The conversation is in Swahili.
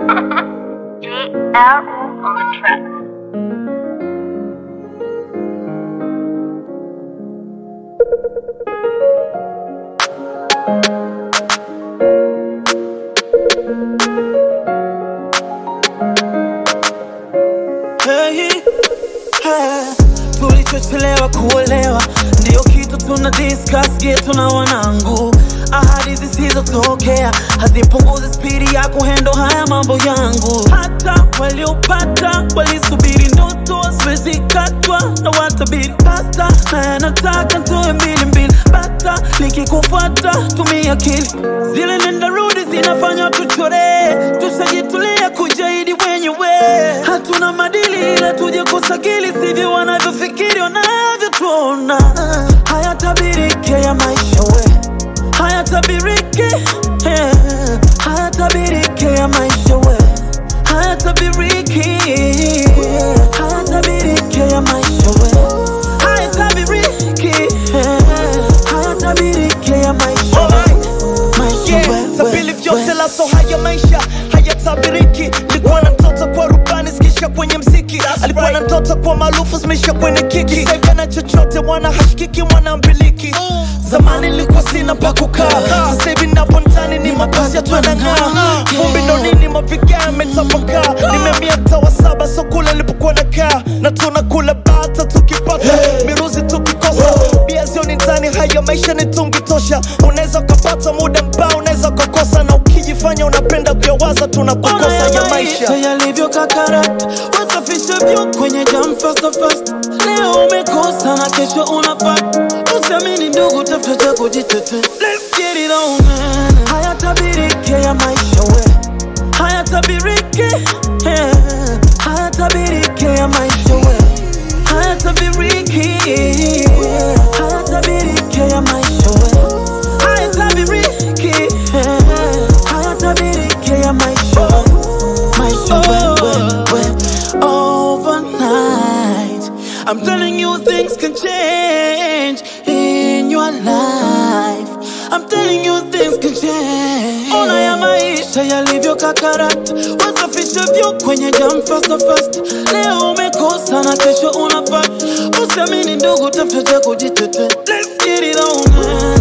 GL on the track. Hey, hey, tulichochelewa kuolewa ndio kitu tuna discuss getu na wanangu ahadi zisizotokea hazipunguzi spidi ya kuhendo haya mambo yangu hata waliopata walisubiri ndoto zimezikatwa na watabiri pasta na nataka ntoe mbili mbili bata nikikufuata tumia akili zile nenda rudi zinafanya tuchore tushajitulia kujaidi wenyewe hatuna madili ila tuje kusakili sivyo wanavyofikiri wanavyotuona hayatabirike ya maisha we hayatabirike eh, hayatabirike ya maisha we hayatabiriki hayatabirike ya maisha we hayatabiriki eh, hayatabirike ya maisha we maisha Yeah, we, tabili we, vyote we. laso haya maisha hayatabiriki likuwa na mtoto kwa rubani zikisha kwenye mziki alikuwa na mtoto kwa maarufu zimeisha kwenye kiki saivi na chochote mwana hashikiki mwana mbiliki zamani nilikuwa sina pa kukaa sasa hivi napo ndani ni mabasi ya twanang'aa vumbi ndo nini mavigaa yametapakaa nimemia mtaa wa saba so kule nilipokuwa nakaa na tunakula bata tukipata miruzi tukikosa bia zioni ndani haya maisha ni tungi tosha unaweza ukapata muda mbao unaweza ukakosa na ukijifanya unapenda kuyawaza tunakukosa ya maisha yalivyo kakarata wasafishe vyo kwenye jam fast fast leo umekosa na kesho unapata usiamini ndugu tafuta cha kujitete let's get it on man hayatabirike ya maisha we hayatabirike eh, hayatabirike ya maisha we hayatabiriki hayatabirike ya maisha we hayatabiriki eh, hayatabiriki ya maisha we maisha we, we, we. overnight I'm telling you things can change in your life I'm telling you things can change Ona ya maisha yalivyo kakarata wasafishe vyo kwenye jam fast fast leo umekosa na kesho unapata usiamini ndugu tafuta cha kujitete let's get it on man